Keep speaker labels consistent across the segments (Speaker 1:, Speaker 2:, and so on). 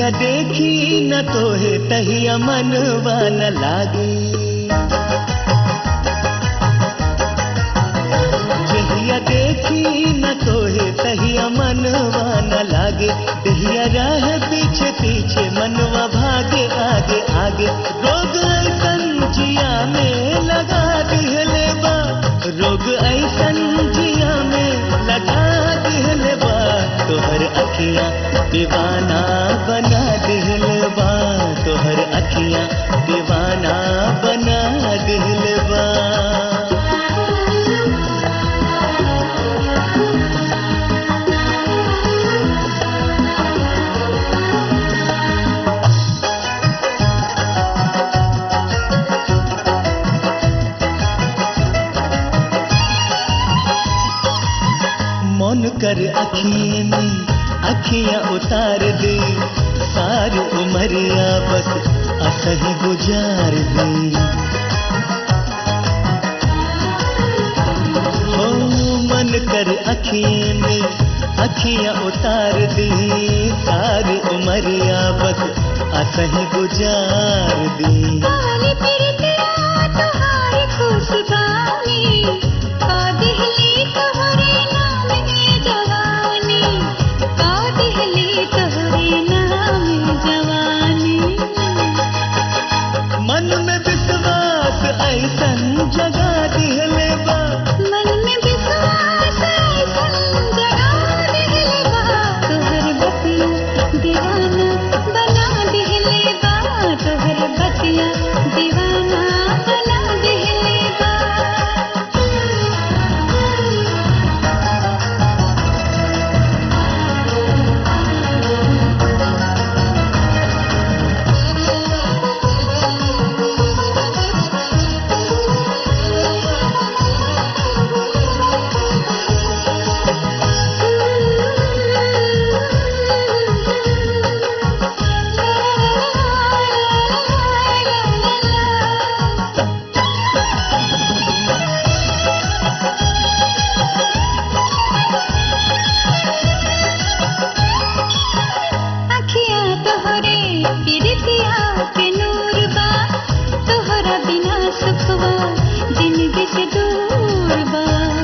Speaker 1: जहिया देखी न तोहे तहिया मनवा न लागे जहिया देखी न तोहे तहिया मनवा न लागे दहिया राह पीछे पीछे मनवा भागे आगे आगे रोग ऐसन जिया में लगा दिहले बा रोग ऐसन जिया में लगा दिहले बा तोहर अखियां दीवाना बना दिहले बा तोहर अखियां दीवाना बना दिहले बा मन कर अखिए में अखियां उतार दे सारी उमरिया बस असही गुजार दे हो मन कर अखिए में अखियां उतार दे सारी उमरिया बस असही गुजार दे
Speaker 2: काली पिरतिया तोहारी खुशबानी का दिहली तोहरे नाम में जवानी का दिहली तोहरे नाम में जवानी
Speaker 1: मन में विश्वास ऐसन जगा दिहले बा
Speaker 2: मन में विश्वास ऐसन जगा दिहले बा तोहर बतिया दीवाना बना दिहले बा तोहर बतिया दीवाना बना दिहले बा अखियाँ तोहरे पिरतिया के नूर बा तोहरा बिना सुखवा जिंदगी से दूर बा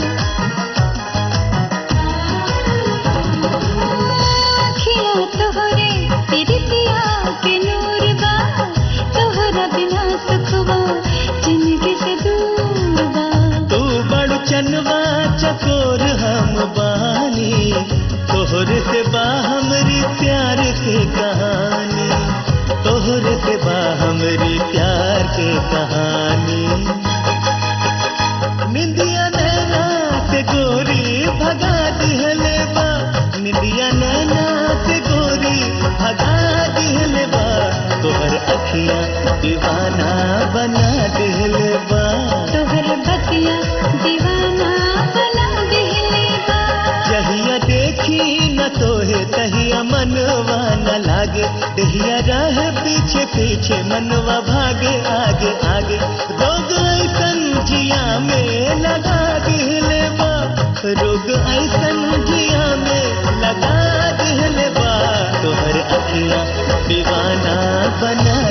Speaker 2: अखियाँ तोहरे पिरतिया के नूर बा तोहरा बिना सुखवा जिंदगी से दूर बा
Speaker 1: तू बड़ चनवा चकोर हम बानी तोहर से बा हमरी प्यार के कहानी तोहर से बा हमरी प्यार के कहानी निंदिया नैना से गोरी भगा दिहले बा निंदिया नैना से गोरी भगा दिहले बा तोहर अखियां दीवाना बना दिहले बा
Speaker 2: तोहर बतिया दीवाना बना दिहले बा
Speaker 1: जहिया देखी न तोहे तहिया मनवा न लागे दहिया रह पीछे पीछे मनवा भागे आगे आगे रोग ऐसन जिया में लगा दिहले बा रोग ऐसन जिया में लगा दिहले बा तोहर अखियां दीवाना बना